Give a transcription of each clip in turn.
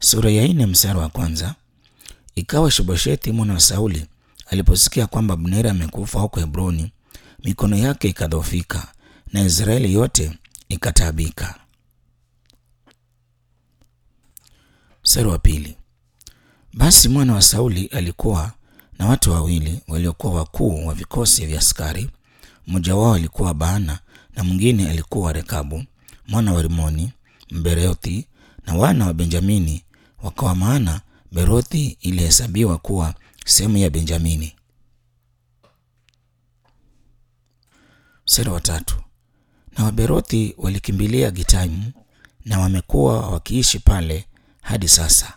sura ya nne mstari wa kwanza. Ikawa Shiboshethi mwana wa Sauli aliposikia kwamba Abneri amekufa huko Hebroni, mikono yake ikadhoofika na Israeli yote ikataabika. Mstari wa pili. Basi mwana wa Sauli alikuwa na watu wawili waliokuwa wakuu wa vikosi vya askari. Mmoja wao alikuwa Baana na mwingine alikuwa Rekabu mwana wa Rimoni Mberothi, na wana wa Benjamini wakawa, maana Berothi ilihesabiwa kuwa sehemu ya Benjamini. Mstari wa tatu. Na Waberothi walikimbilia Gitaimu na wamekuwa wakiishi pale hadi sasa.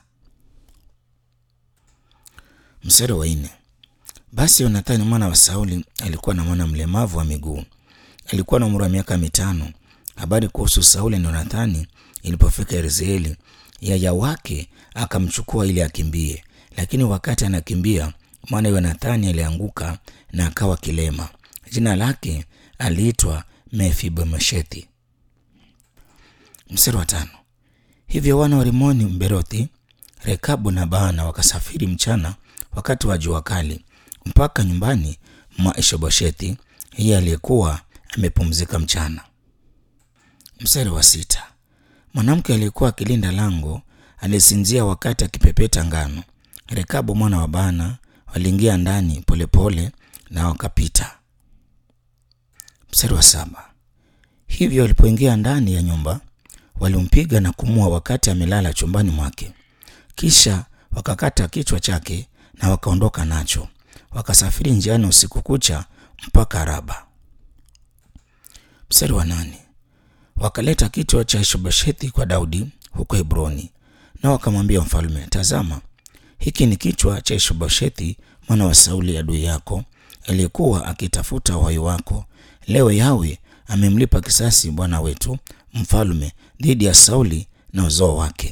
Mstari wa nne. Basi Yonathani mwana wa Sauli alikuwa na mwana mlemavu wa miguu, alikuwa na umri wa miaka mitano. Habari kuhusu Sauli na Yonathani ilipofika Yezreeli, yaya wake akamchukua ili akimbie, lakini wakati anakimbia, mwana Yonathani alianguka na akawa kilema. Jina lake aliitwa Mefibomeshethi. Mstari wa tano. Hivyo wana wa Rimoni Mberothi, Rekabu na Baana wakasafiri mchana wakati wa jua kali mpaka nyumbani mwa Ishoboshethi, yeye aliyekuwa amepumzika mchana. Mstari wa sita. Mwanamke aliyekuwa akilinda lango alisinzia wakati akipepeta ngano. Rekabu mwana wa Baana waliingia ndani polepole na wakapita. Mstari wa saba. Hivyo walipoingia ndani ya nyumba walimpiga na kumua wakati amelala chumbani mwake, kisha wakakata kichwa chake na wakaondoka nacho, wakasafiri njiani usiku kucha mpaka Raba. Mstari wa nane. Wakaleta kichwa cha Ishoboshethi kwa Daudi huko Hebroni, na wakamwambia mfalme, tazama, hiki ni kichwa cha Ishoboshethi mwana wa Sauli adui yako, aliyekuwa akitafuta uhai wako. Leo Yawe amemlipa kisasi bwana wetu mfalme dhidi ya Sauli na uzao wake.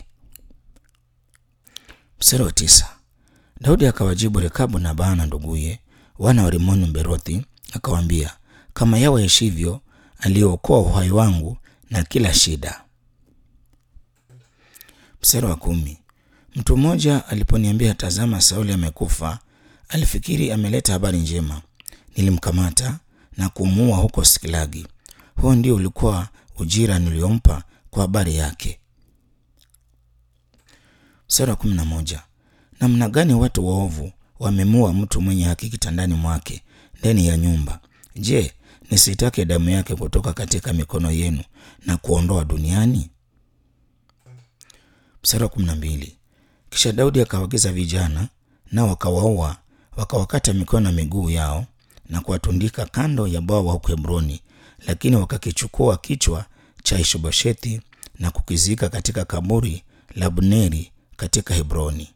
Mstari wa tisa. Daudi akawajibu Rekabu na Baana nduguye, wana wa Rimoni Mberothi, akawaambia, kama Yawe aishivyo, aliyookoa uhai wangu na kila shida. Mstari wa kumi. Mtu mmoja aliponiambia, tazama, Sauli amekufa, alifikiri ameleta habari njema. Nilimkamata na kumuua huko Siklagi. Huo ndio ulikuwa ujira niliompa kwa habari yake. Mstari wa kumi na moja. Namna gani watu waovu wamemua mtu mwenye haki kitandani mwake ndani ya nyumba? Je, nisitake damu yake kutoka katika mikono yenu na kuondoa duniani? Mstari wa kumi na mbili. Kisha Daudi akawaagiza vijana, nao wakawaua, wakawakata mikono na miguu yao na kuwatundika kando ya bwawa huko Hebroni, lakini wakakichukua kichwa cha Ishoboshethi na kukizika katika kaburi la Abneri katika Hebroni.